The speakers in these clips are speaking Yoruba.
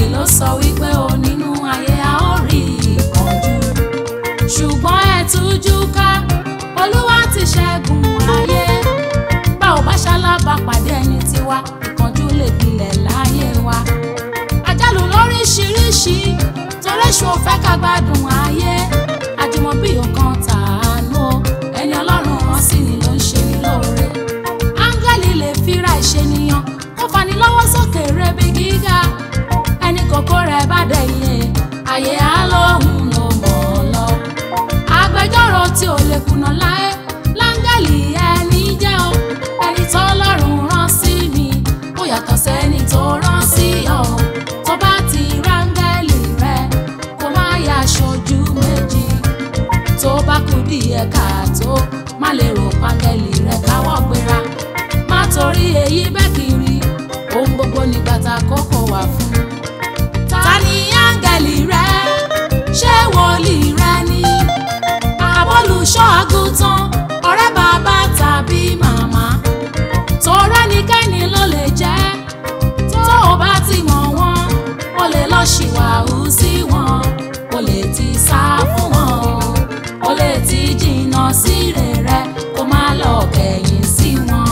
ló sọ wípé o nínú ayé a ó rí ìkánjú ṣùgbọ́n ẹ tújú ká olúwa ti ṣẹ́gun ayé bá ò bá ṣalábàpàdé ẹni tiwa ìkánjú lè gbilẹ̀ láyé wa àjálù lóríṣiríṣi torí ṣù ò fẹ́ ká gbádùn ayé àjùmọ̀bí ọkàn tàánú o ẹni ọlọ́run hàn sí ni ló ń ṣe ní lóore áńgẹ́lì lè fira ìṣènìyàn kó fani lọ́wọ́ sókè rebi gíga ẹni kòkó rẹ̀ bá dẹ̀yìn ayé á lóhùn ló mọ̀ ọ́ lọ agbẹjọ́rò tí ò lè kùnà láé láńgẹ́lì ẹni jẹ́ o ẹni tó lọ́rùn rán sí mi ó yàtọ̀ sẹ́ni tó rán sí ọ tó bá ti ráńgẹ́lì rẹ kó má yà aṣojú méjì tó bá kú díẹ̀ káàtó má lè rò pángẹ́lì rẹ káwọ́ gbéra má torí èyí bẹ́ẹ̀ kiri ohun gbogbo nígbà tá a kókó wà fún ta ni áńgẹ́lì rẹ ṣé wòlíì rẹ ni abólùṣọ́ àgùntàn ọ̀rẹ́ bàbá tàbí màmá tọrẹ nìkẹ́ni ló lè jẹ́ tó o bá ti mọ̀ wọ́n o lè lọ ṣìwàhù sí wọn o lè ti sá fún wọn o lè ti jìnnà sí rere kó má lọ kẹ̀yìn sí wọn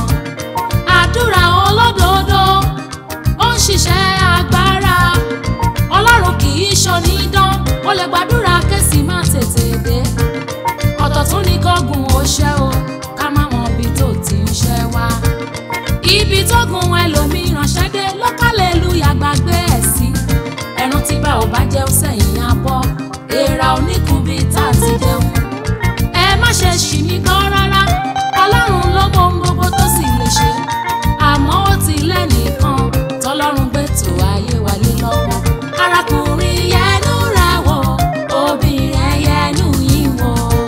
àdúrà olódodo ó ń ṣiṣẹ́ agbára ọlọ́run kì í ṣonídán ó lè gbàdúrà kẹ́sì má tètè dé ọ̀tọ̀ tún ní kọ́gùn ó ṣẹ́ o ká má mọ ibi tó ti ń ṣẹ́ wá ibi tó gun ẹlòmíràn ṣẹ́dé lọ́kàlẹ́lúyà gbàgbé ẹ̀ sí ẹran tí bá ò bá jẹ́ ó sẹ́yìn abọ́ èèrà oníkùnbí tá a ti jẹun ẹ má ṣe ṣì mí gbọ́ rárá ọlọ́run ló mọ ohun gbogbo tó sì lè ṣe àmọ́ ó ti lẹ́nìkan tọ́lọ́run gbé tó ayé wa lé lọ́wọ́ arákùnrin yẹnu rẹ̀ wò obìnrin yẹnu yín wò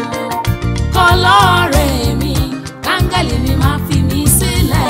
kọlọ́ọ̀rẹ́ mi káńgẹ́lì mi máa fi mí sílẹ̀.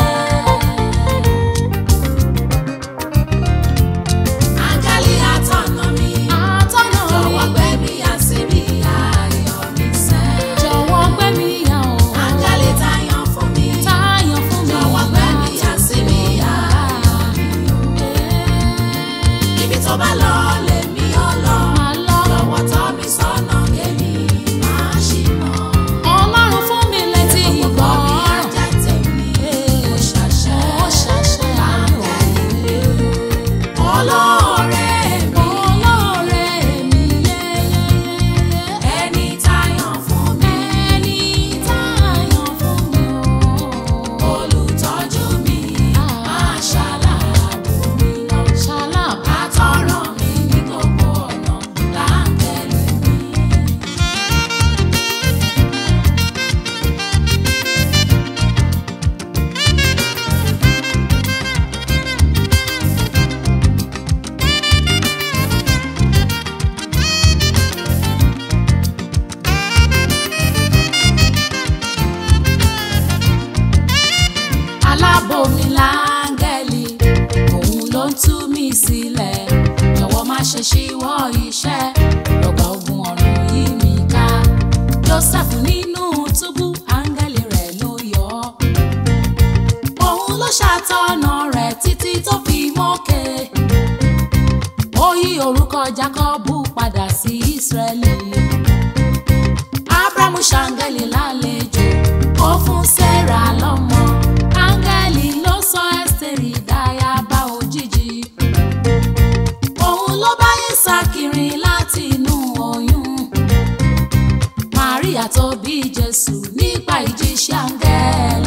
Áńgẹ́lì atọ́nà mi, atọ́nà mi, jọ̀wọ́ gbé mi yà síbi ayọ̀ mi sẹ́. Jọ̀wọ́ gbé mi yà o. Áńgẹ́lì táyàn fún mi, táyàn fún mi, jọ̀wọ́ gbé mi yà síbi ayọ̀ mi o. Ibi tó bá lọ lèmi ó lọ, jọ̀wọ́ tọ́ mi sọ́nà kémi máa ṣìnà. Ọlọ́run fún mi létí ìgbọ́ràn. Ó ṣàṣẹ, ó ṣàṣẹ àárín mi olóore mi olóore mi yeyeyeye ẹni táyàn fún mi ẹni táyàn fún mi o olùtọ́jú mi máa ṣàlàbù mi lọ ṣàlàbù àtọ̀rọ̀ mi ní gbogbo ọ̀nà láńgẹ̀lì mi. alábò mi láńgẹ́lì òun ló ń tú mi sílẹ̀ jọ̀wọ́ má ṣe ṣíwọ́ iṣẹ́ rọ̀gbà ogun ọ̀run yìí mi ká joseph nínú túbú áńgẹ́lì rẹ̀ ló yọ ọ́ òun ló ṣàtọ̀nà rẹ̀ títí tó fi mókè ó yí orúkọ jákọ́bù padà sí ísírẹ́lì abrahamu ṣàǹgẹ́lì lálejò ó fún sẹ́ra lọ́mọ áńgẹ́lì ló sọ ẹ́sítérì dáyàbá òjijì òun ló bá Ísákì láti inú oyún Màríà tó bí Jésù nípa ìjíṣẹ́ áńgẹ́lì.